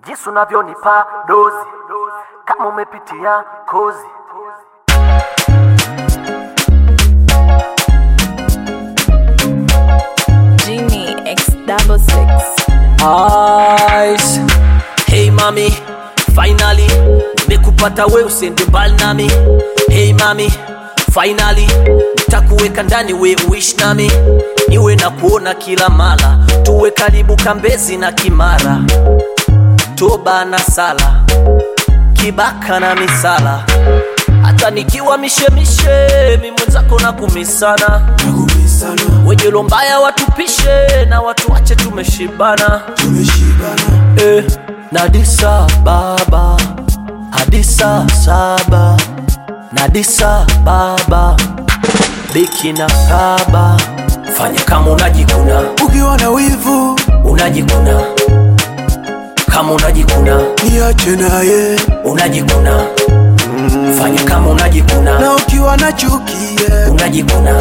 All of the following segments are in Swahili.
jinsi unavyonipa dozi kama umepitia kozi Genie X double six. eyes. Hey mami, finally nimekupata we usende mbali nami. Hey mami, finally nitakuweka ndani we uishi nami, niwe na kuona kila mara, tuwe karibu Kambezi na Kimara, toba na sala, kibaka na misala, hata nikiwa mishemishe, mi mwenzako na kumisana wenye lombaya watupishe na watu wache tumeshibana eh, na disa baba hadisa saba na disa baba biki na kaba fanya kama unajikuna ukiwa na wivu unajikuna kama unajikuna niache naye unajikuna fanya kama unajikuna na ukiwa na chuki yeah, unajikuna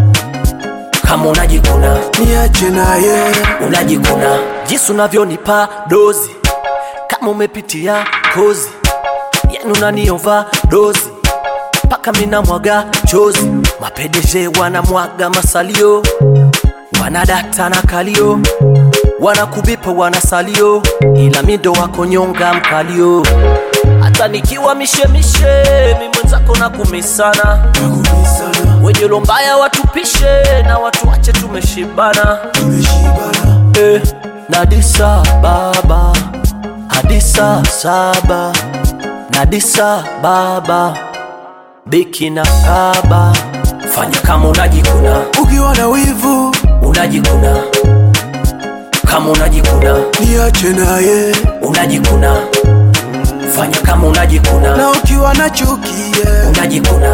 kama unajikuna niache naye unajikuna jinsi unavyonipa dozi kama umepitia kozi yani unaniova dozi mpaka mina mwaga chozi mapedeje wanamwaga masalio wanadata na kalio wanakubipa wanasalio ila mindo wako nyonga mkalio hata nikiwa mishemishe mi mwenzako na kumisana wenye lombaya watupishe na watu wache tumeshibana eh, na disa baba hadisa saba na disa baba biki na kaba fanya kama unajikuna ukiwa na wivu unajikuna kama unajikuna niache naye unajikuna fanya kama unajikuna na ukiwa na chuki yeah, unajikuna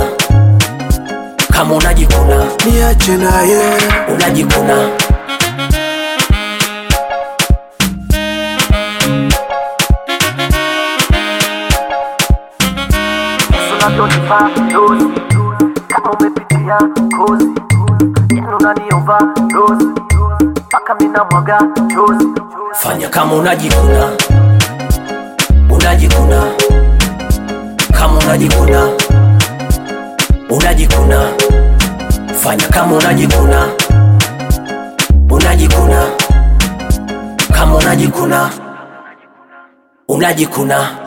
kama unajikuna niache naye unajikuna jinsi unavyonipa dozi kama umepitia kozi yani unaniova dozi mpaka mina mwaga chozi fanya kama unajikuna unajikuna kama unajikuna unajikuna fanya kama unajikuna unajikuna kama unajikuna unajikuna